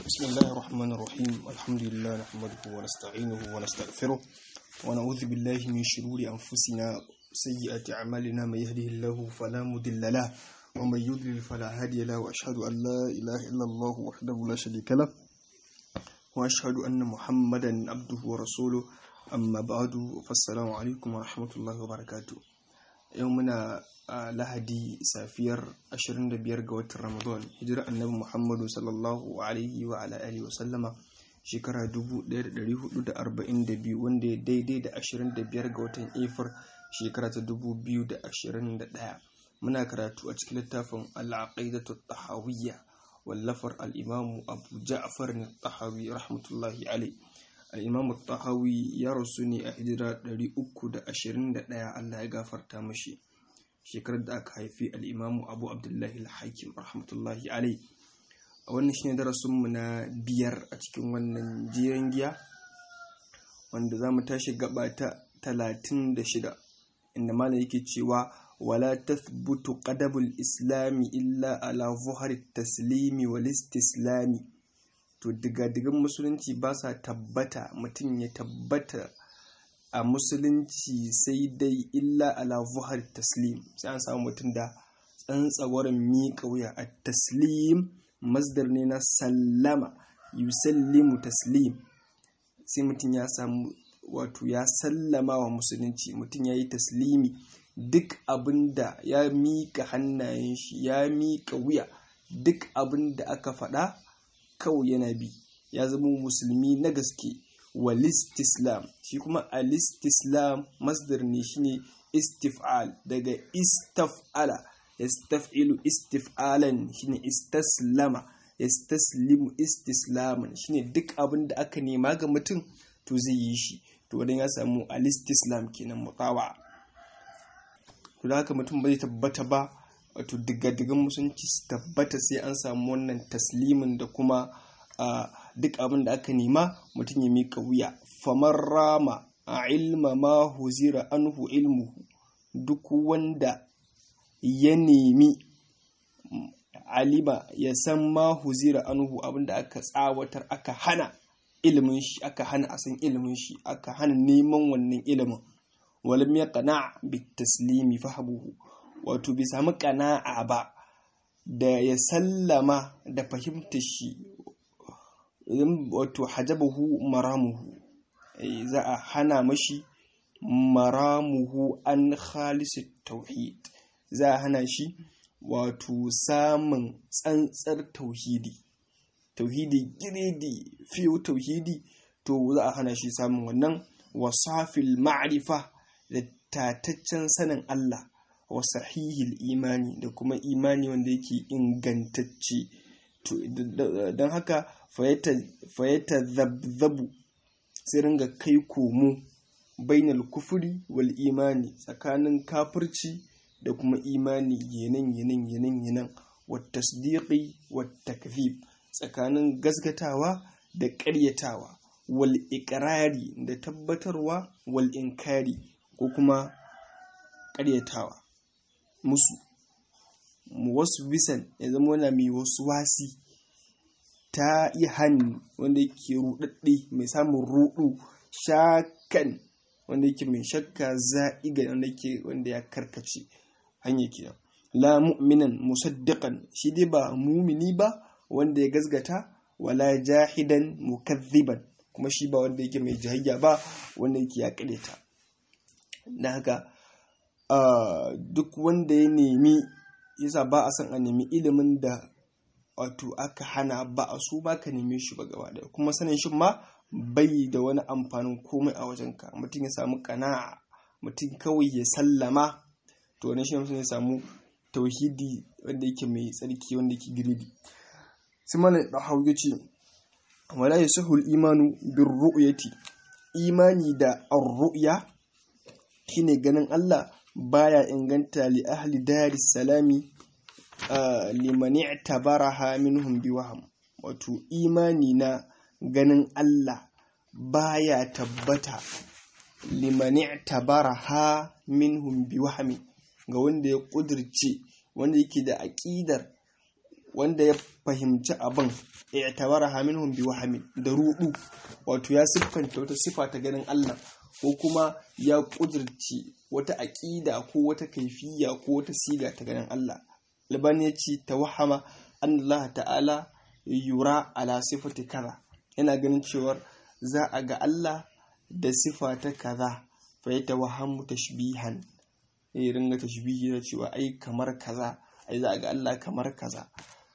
بسم الله الرحمن الرحيم الحمد لله نحمده ونستعينه ونستغفره ونعوذ بالله من شرور أنفسنا سيئات أعمالنا من يهده الله فلا مضل له ومن يضلل فلا هادي له وأشهد أن لا إله إلا الله وحده لا شريك له وأشهد أن محمدا عبده ورسوله أما بعد فالسلام عليكم ورحمة الله وبركاته يومنا lahadi safiyar 25 ga watan ramadan hijira annabi muhammadu sallallahu alaihi wa ala alihi wa sallama shekara 1442 wanda ya daidai da 25 ga watan efir shekara ta 2021 muna karatu a cikin littafin al'aqidatu tahawiyya wallafar al'imamu abu ja'far ne tahawi rahmatullahi alai al'imamu tahawi ya rasu ne a hijira 321 allah ya gafarta mashi shekarar da aka haifi al'imamu abu abdullahi al-hakim rahmatullahi alai a wannan shine darasinmu na biyar a cikin wannan jiran giya wanda za mu tashi gaba ta talatin da shida inda malam yake cewa wala tathbutu qadabul islami illa ala zuhari taslimi wal istislami to diga-digan musulunci ba sa tabbata mutum ya tabbata a musulunci sai dai illa ala zuhar taslim sai an samu mutum da tsantsawarin miƙa wuya a taslim masdar ne na sallama yusallimu taslim sai mutum ya samu wato ya sallama wa musulunci mutum ya yi taslimi duk abin da ya miƙa hannayen shi ya miƙa wuya duk abin da aka faɗa kawai yana bi ya zama musulmi na gaske walistislam shi kuma alistislam masdar ne shine istif'al daga istaf'ala yastaf'ilu istif'alan shine istaslama yastaslimu istislaman shine duk abin da aka nema ga mutum to zai yi shi to wadan ya samu alistislam kenan mutawa to da haka mutum ba zai tabbata ba wato digadigan musulunci su tabbata sai an samu wannan taslimin da kuma duk abin da aka nema mutum ya mika wuya famar rama a ilma ma huzira anhu ilmuhu duk wanda ya nemi alima ya san ma huzira anhu abin da aka tsawatar aka hana ilimin shi aka hana a san ilimin shi aka hana neman wannan ilimin walam ya qana bi taslimi fahabuhu wato bai samu qana'a ba da ya sallama da fahimtar shi wato hajabahu maramuhu za a hana mashi maramuhu an khalisi tauhid za a hana shi wato samun tsantsar tauhidi tauhidi giredi fiye tauhidi to za a hana shi samun wannan wasafil ma'rifa da tataccen sanin Allah wa sahihil imani da kuma imani wanda yake ingantacce don haka fayyata zabzabu sai ringa kai komo bainal kufuri wal imani tsakanin kafirci da kuma imani yanan yanan yanan yanan wata tasdiqi wata takzib tsakanin gaskatawa da ƙaryatawa wal iƙirari da tabbatarwa wal inkari ko kuma ƙaryatawa musu wasu bisan ya zama wani mai wasu wasi ta yi hannu wanda yake rudadde mai samun rudu shakan wanda yake mai shakka za'iga wanda yake wanda ya karkace hanyar kenan la mu'minan musaddiqan shi dai ba mumini ba wanda ya gazgata wala jahidan mukazziban kuma shi ba wanda yake mai jahayya ba wanda yake ya kadeta na haka duk wanda ya nemi yasa ba a san a nemi ilimin da wato aka hana ba a so ba ka neme shi ba gaba daya kuma sanin shi ma bai da wani amfanin komai a wajenka mutum ya samu kana'a mutum kawai ya sallama to wani shi ya samu tauhidi wanda yake mai tsarki wanda yake girbi sai mana da hau ya ce wala yasahul imanu bir ru'yati imani da ar-ru'ya shine ganin Allah baya inganta li ahli daris salami liman i'tabaraha minhum biwaham wato imani na ganin Allah baya tabbata liman i'tabaraha minhum biwahami ga wanda ya kudirce wanda yake da aqidar wanda ya fahimci abin i'tabaraha minhum bi wahmin da rudu wato ya siffanta wata sifa ta ganin Allah ko kuma ya kudirci wata aqida ko wata kaifiya ko wata siga ta ganin Allah albani ya ce tawahama Allah ta'ala yura ala sifati kaza yana ganin cewar za a ga Allah da sifa ta kaza fa ya tawahamu tashbihan ya ringa tashbihi da cewa ai kamar kaza ai za a ga Allah kamar kaza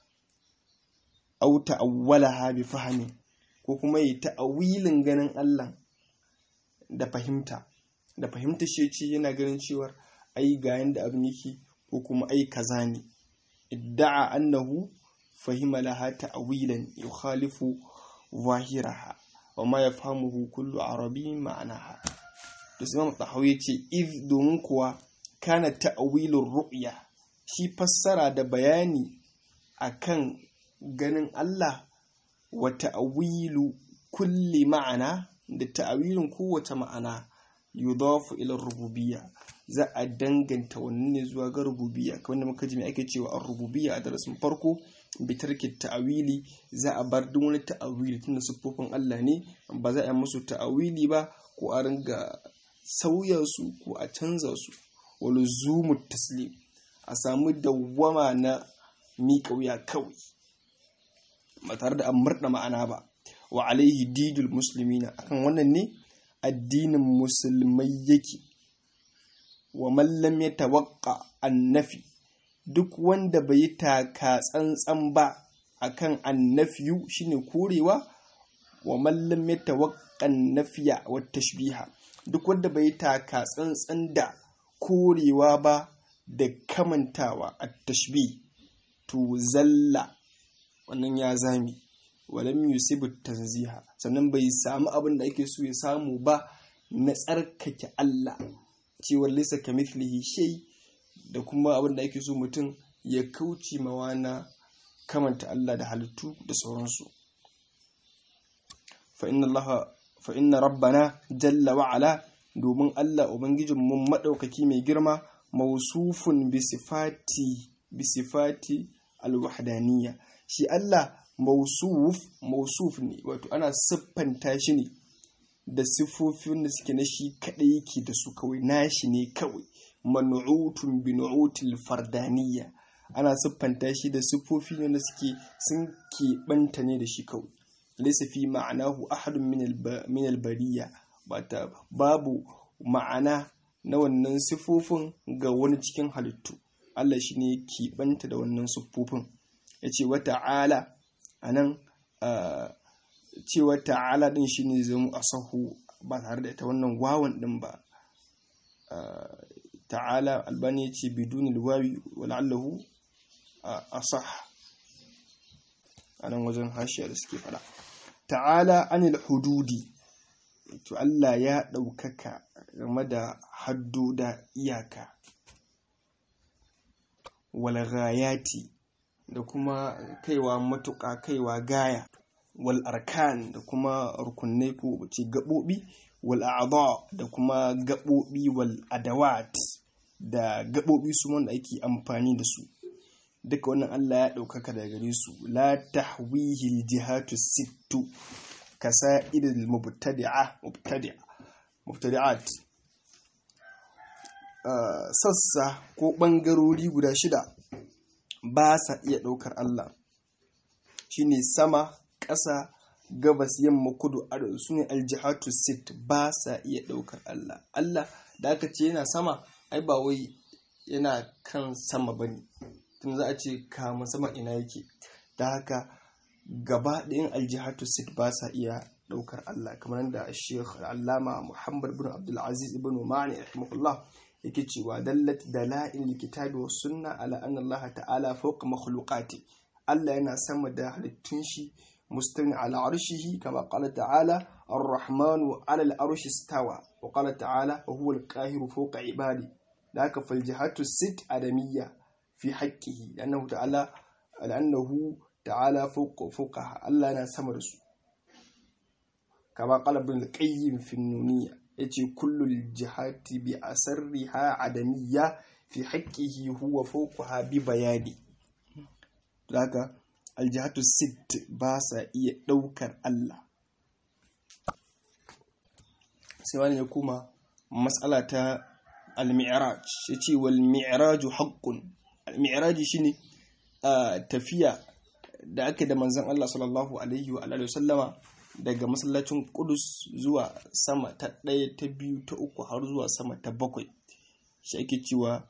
au ta'awwalaha bi fahmi ko kuma yi ta'awilin ganin Allah da fahimta da fahimta shi ce yana ganin cewar ai ga yanda abin yake ko kuma ai kaza ne idda'a annahu fahima laha ta'wilan yukhalifu zahiraha wa ma yafhamuhu kullu arabi ma'anaha to sai Imam Tahawi yace iz domin kuwa kana ta'wilur ru'ya shi fassara da bayani akan ganin Allah wa ta'wilu kulli ma'ana da ta'wilin kowace ma'ana yudafu ila rububiyya za a danganta wannan ne zuwa ga rububiyya kamar da muka ji me ake cewa ar-rububiyya a darasin farko bitarki ta'awili za a bar duk wani ta'awili tunda siffofin Allah ne ba za a yi musu ta'awili ba ko a ringa sauya su ko a canza su wani zumu taslim a samu dawwama na miƙa wuya kawai ba tare da an murɗa ma'ana ba wa alaihi didul muslimina akan wannan ne addinin musulmai yake wa mallam ya tawakka annafi duk wanda bai yi taka tsantsan ba akan annafiyu shine korewa wa mallam ya tawakka nafiya wa tashbiha duk wanda bai yi taka tsantsan da korewa ba da kamantawa a tashbi to zalla wannan ya zami walam yusibu tanziha sannan bai samu abin da ake so ya samu ba na tsarkake Allah cewar lisa kamithlihi shay da kuma abin da ake so mutum ya kauce mawa na kamanta Allah da halittu da sauransu fa inna Allah fa inna rabbana jalla wa ala domin Allah ubangijin mun madaukaki mai girma mausufun bi sifati bi sifati alwahdaniyya shi Allah mausuf mausuf ne wato ana siffanta shi ne da siffofin da suke na shi kaɗai yake da su kawai nashi ne kawai man'utun bi nu'util fardaniyya ana siffanta shi da siffofi ne da suke sun keɓanta ne da shi kawai laysa fi ma'anahu ahadun min al-bariya bata babu ma'ana na wannan siffofin ga wani cikin halittu Allah shi ne keɓanta da wannan siffofin yace wa ta'ala anan cewa ta'ala din shine zama asahu ba tare da ita wannan wawan din ba ta'ala albani ya ce biduni wawi wala'allahu asah a nan wajen hashiya da suke fada ta'ala anil hududi to Allah ya ɗaukaka game da haddo da iyaka walghayati da kuma kaiwa matuƙa kaiwa gaya wal arkan da kuma rukunai ko ce gaɓoɓi wal a'adha da kuma gaɓoɓi wal adawat da gaɓoɓi su wanda ake amfani da su duka wannan Allah ya ɗaukaka daga gare su la tahwihi jihatu sittu kasa'idil mubtadi'a mubtadi'a mubtadi'at sassa ko ɓangarori guda shida ba sa iya ɗaukar Allah shine sama ƙasa gabas yamma kudu arewa su ne aljihatu sit ba sa iya ɗaukar Allah Allah da aka ce yana sama ai ba wai yana kan sama ba ne tun za a ce kama sama ina yake da haka gaba ɗayan aljihatu sit ba sa iya ɗaukar Allah kamar da Sheikh Allama Muhammad bin Abdulaziz ibn Ma'ani rahimahullah yake cewa dallat dala'il kitabi was sunna ala anna Allah ta'ala fawqa makhluqati Allah yana sama da halittun shi مستوي على عرشه كما قال تعالى الرحمن على العرش استوى وقال تعالى وهو القاهر فوق عباده ذاك فالجهات الست آدمية في حقه لأنه تعالى لأنه تعالى فوق فوقها الله أنا سمرس كما قال ابن القيم في النونية يتي كل الجهات بأسرها عدمية في حقه هو فوقها ببيانه to haka aljihatu sit ba sa iya ɗaukar Allah sai wani ya kuma matsala ta al-mi'raj ya ce wal mi'raju haqqun al-mi'raji shine tafiya da ake da manzon Allah sallallahu alaihi wa alihi wasallama daga masallacin Qudus zuwa sama ta ɗaya ta biyu ta uku har zuwa sama ta bakwai shi ake cewa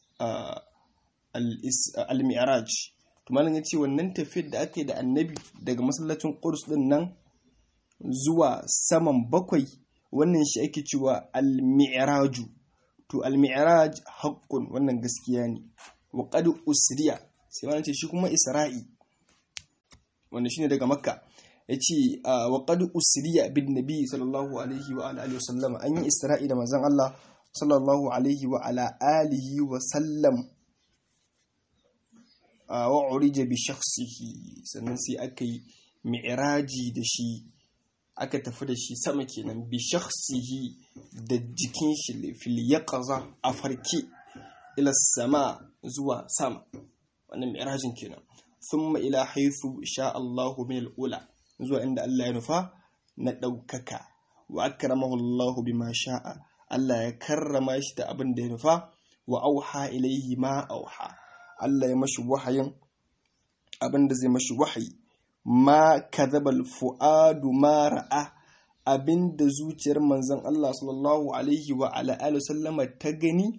al-mi'raj to malam yace wannan tafiyar da ake da annabi daga masallacin Qudus din nan zuwa saman bakwai wannan shi ake cewa al-mi'raju to al-mi'raj haqqun wannan gaskiya ne wa qad usriya sai wannan ce shi kuma isra'i wanda shine daga makka yace wa qad usriya bin nabi sallallahu alaihi wa alihi wasallam an yi isra'i da manzon Allah sallallahu alaihi wa ala alihi wa sallam wa urija bi shakhsihi sannan sai aka yi mi'raji da shi aka tafi da shi sama kenan bi shakhsihi da jikin shi fil yaqaza a farke ila sama zuwa sama wannan mi'rajin kenan thumma ila haythu sha Allahu min al-ula zuwa inda Allah ya nufa na daukaka wa akramahu Allahu bima sha'a Allah ya karrama shi da abin da ya nufa wa auha ilaihi ma auha Allah ya mashi wahayin abin da zai mashi wahayi ma kadhabal fuadu ma ra'a abinda zuciyar manzon Allah sallallahu alaihi wa ala alihi sallama ta gani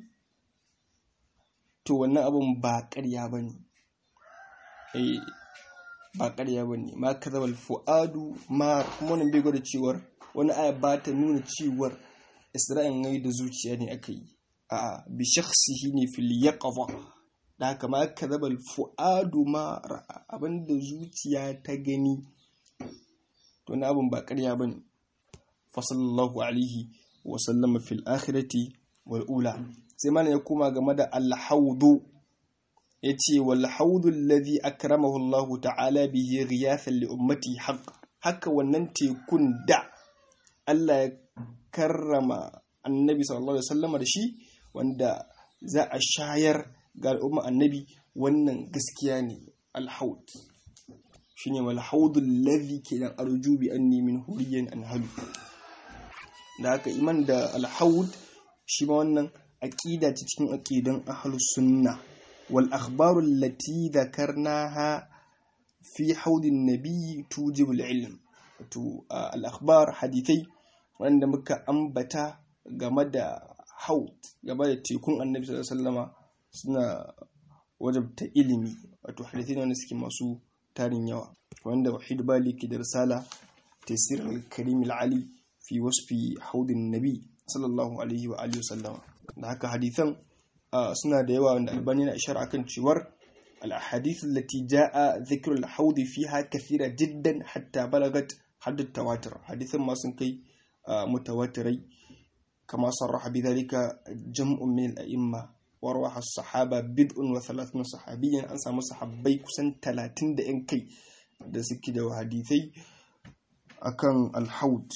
to wannan abin ba ƙarya bane eh ba ƙarya bane ma kadhabal fuadu ma kuma wannan bai gwada cewar wani aya ba ta nuna cewar Isra'il ngai da zuciya ne aka yi a'a bi shakhsihi ne fil yaqza da haka ma kadhabal fuadu ma ra'a abinda zuciya ta gani to na abin ba ƙarya bane fa sallallahu alaihi wa sallama fil akhirati wal ula sai mana ya koma game da al-hawdu yace wal hawdu alladhi akramahu Allah ta'ala bihi ghiyathan li ummati haqq haka wannan tekun da Allah ya karrama annabi sallallahu alaihi wasallam da shi wanda za a shayar ga al'umma annabi wannan gaskiya ne alhaud shine wal haud alladhi kenan arju bi anni min huriyan anhalu da haka iman da alhaud shi ma wannan aqida ce cikin aqidan ahlus sunna wal akhbaru allati dhakarnaha fi haudin nabi tujibu al-ilm to al akhbar hadithai wanda muka ambata game da haut game da tekun annabi sallallahu alaihi wasallama suna wajabta ilimi wato hadithai wanda suke masu tarin yawa wanda wahid bali ke da risala tasir al-karim al-ali fi wasfi haudin nabi sallallahu alaihi wa alihi wasallama da haka hadithan suna da yawa wanda albani na ishara akan cewar al-ahadith allati jaa dhikru al-haud fiha kathira jiddan hatta balagat hadd tawatur hadithan ma sun kai mutawatirai kama sarraha bidhalika jam'un min al-a'imma warwaha as-sahaba bid'un wa thalathun sahabiyyan an samu sahabbai kusan 30 da yan kai da suke da hadithai akan al-haud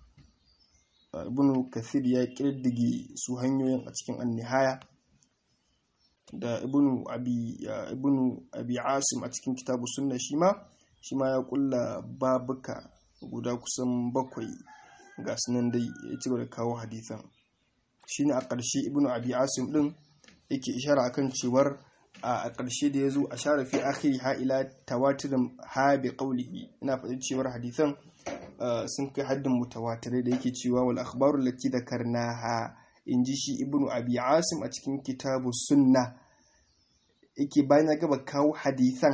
ibn kathir ya kirdige su hanyoyin a cikin annihaya da ibn abi ibn abi asim a cikin kitabu sunna shi ma shi ma ya kulla babuka guda kusan bakwai ga sunan dai ya ci da kawo hadisan shine a ƙarshe ibn abi asim din yake ishara akan cewar a ƙarshe da ya zo a share fi akhiri ha ila tawatirin ha bi qawlihi ina faɗin cewar hadisan sun kai haddin mutawatirai da yake cewa wal akhbaru lati dhakarnaha inji shi ibnu abi asim a cikin kitabu sunna yake bayan ya gaba kawo hadisan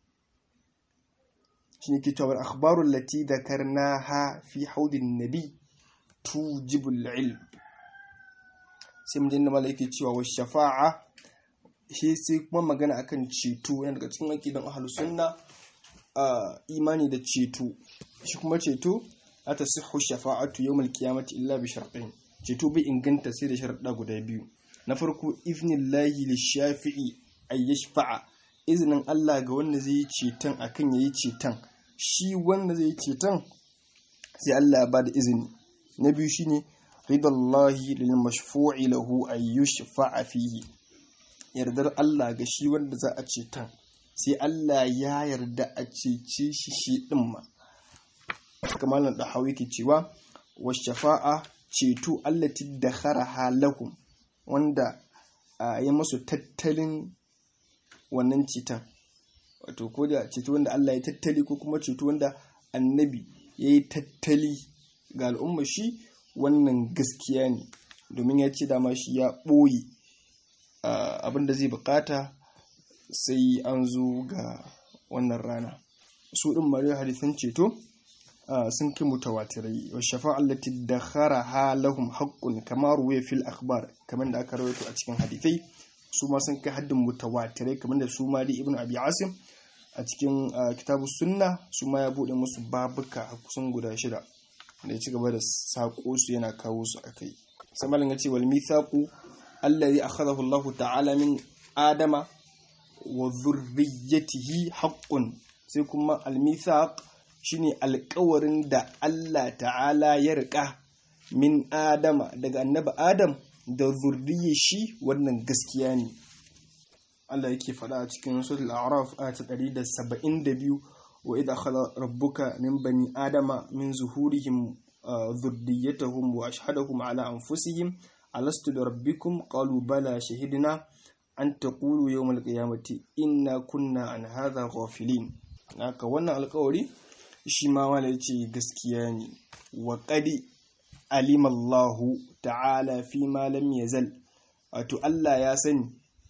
shine ke cewa wal akhbaru lati dhakarnaha fi haudin nabi tujibul ilm sai mun jinna malaiki cewa wa shafa'a shi sai kuma magana akan ceto yana daga cikin aqidan ahlus sunna imani da ceto shi kuma ceto la tasihhu shafa'atu yawmal qiyamati illa bi shartain ceto bai inganta sai da sharuɗa guda biyu na farko iznillahi lishafi'i ay yashfa'a izinin Allah ga wanda zai yi ceton akan yayi ceton shi wanda zai yi ceton sai Allah ya bada izini na biyu shine ridallahi lil mashfu'i lahu ay yushfa'a fihi yardar Allah ga shi wanda za a ceton sai Allah ya yarda a cece shi shi din ma kamar nan da hawi ke cewa wa shafa'a ceto allati dakharaha lahum wanda ya masu tattalin wannan ceton wato ko da ceto wanda Allah ya tattali ko kuma ceto wanda annabi ya yi tattali ga al'umma shi wannan gaskiya ne domin ya ce dama shi ya ɓoye abin da zai bukata sai an zo ga wannan rana su ɗin mariya hadisan ceto sun kai mutawatirai wa shafa'a allati dakharaha lahum haqqun kama ruwaya fil akhbar kamar da aka rawaito a cikin hadisai su ma sun kai haddin mutawatirai kamar da su ma dai ibnu abi asim a cikin kitabu sunna su ma ya bude musu babuka kusan guda shida da ya ci gaba da sako su yana kawo su akai sai malam ya ce wal mithaqu allazi akhadahu Allah ta'ala min adama wa dhurriyyatihi haqqun sai kuma al mithaq shine alƙawarin da Allah ta'ala ya rika min adama daga annabi adam da zurriye shi wannan gaskiya ne Allah yake faɗa a cikin suratul a'raf ayat 172 wa idha khala rabbuka min bani adama min zuhurihim dhurriyyatahum wa ashhadahum ala anfusihim alastu bi rabbikum qalu bala shahidna an taqulu yawm al-qiyamati inna kunna an hadha ghafilin haka wannan alƙawari shi ma wala yace gaskiya ne wa qadi alimallahu ta'ala fi ma lam yazal wato Allah ya sani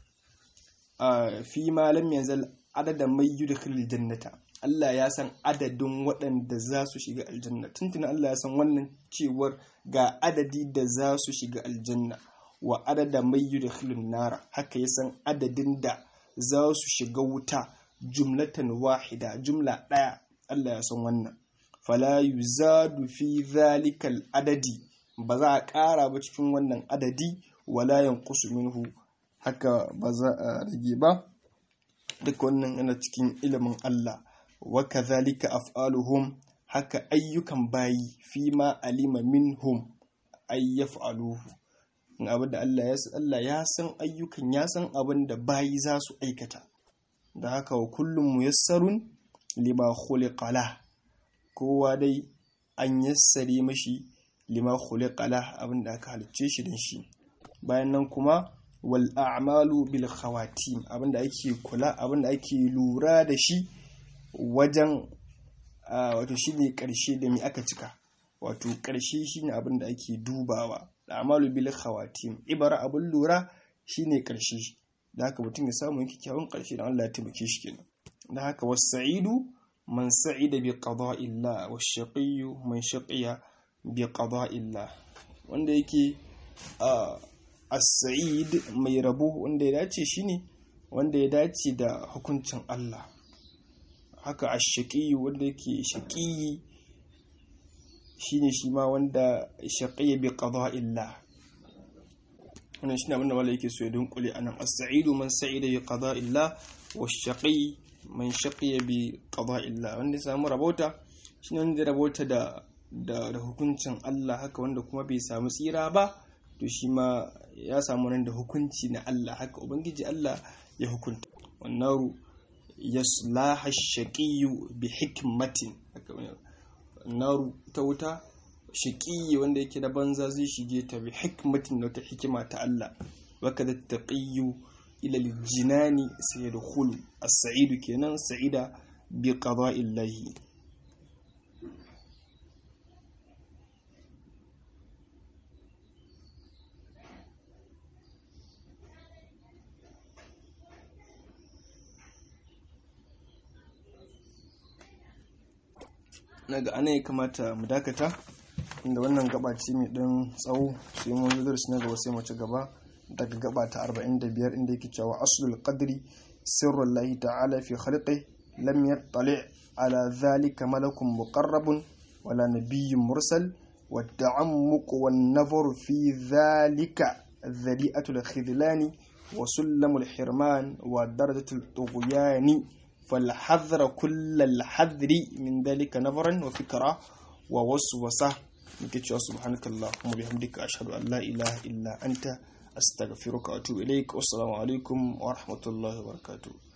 fi ma lam yazal adada mai yudkhilul jannata Allah ya san adadin waɗanda za su shiga aljanna tuntuna Allah ya san wannan cewar ga adadi da za su shiga aljanna wa adada mai yudkhilun nara haka ya san adadin da za su shiga wuta jumlatan wahida jumla ɗaya Allah ya san wannan fala yuzadu fi zalikal adadi ba za a ƙara ba cikin wannan adadi wala yanqusu minhu haka ba za a rage ba duk wannan yana cikin ilimin Allah wa kadhalika af'aluhum haka ayyukan bayi fi ma alima minhum ay yaf'aluhu abin da Allah ya san Allah ya san ayyukan ya san abin da bayi za su aikata da haka wa kullum muyassarun lima khuliqa lah kowa dai an yassare mashi lima khuliqa lah abin da aka halicce shi dan shi bayan nan kuma wal a'malu bil khawatim abin da ake kula abin da ake lura da shi wajen wato shine karshe da me aka cika wato karshe shine abin da ake dubawa a'malu bil khawatim ibara abin lura shine karshe da haka mutum ya samu yake kyawun karshe da Allah ya taimake shi kenan da haka was-sa'idu man sa'ida bi qada'illah wash-shaqiyyu man shaqiya bi qada'illah wanda yake as-sa'id mai rabo wanda ya dace shine wanda ya dace da hukuncin Allah haka ash-shaqiyyu wanda yake shaqiyi shine shi ma wanda shaqiya bi qada'illah wannan shine abin da wala yake so ya dunkule anan as-sa'idu man sa'ida bi qada'illah wash-shaqi man shaqiya bi qada'illah wanda ya samu rabota shine wanda ya rabota da da da hukuncin Allah haka wanda kuma bai samu tsira ba to shi ma ya samu nan da hukunci na Allah haka ubangiji Allah ya hukunta wannaru yaslaha ash-shaqiyyu bi hikmatin haka naru ta wuta shaƙi wanda yake da banza zai shige ta bi hikmatin da wata hikima ta Allah waka da taqiyyu ila aljinani sayadkhulu as-sa'idu kenan sa'ida bi qada'illahi naga ana ya kamata mu dakata inda wannan gaba ce mai ɗan tsawo sai mun zo darasi na gaba sai mu ci gaba daga gaba ta 45 inda yake cewa aslul qadri sirrul lahi ta'ala fi khalqi lam yattali ala dhalika malakun muqarrabun wala nabiyyun mursal والتعمق والنظر في ذلك ذريئة الخذلان وسلم الحرمان ودرجة الطغيان فالحذر كل الحذر من ذلك نظرا وفكرة ووسوسة نكتشف سبحانك اللهم وبحمدك أشهد أن لا إله إلا أنت أستغفرك وأتوب إليك والسلام عليكم ورحمة الله وبركاته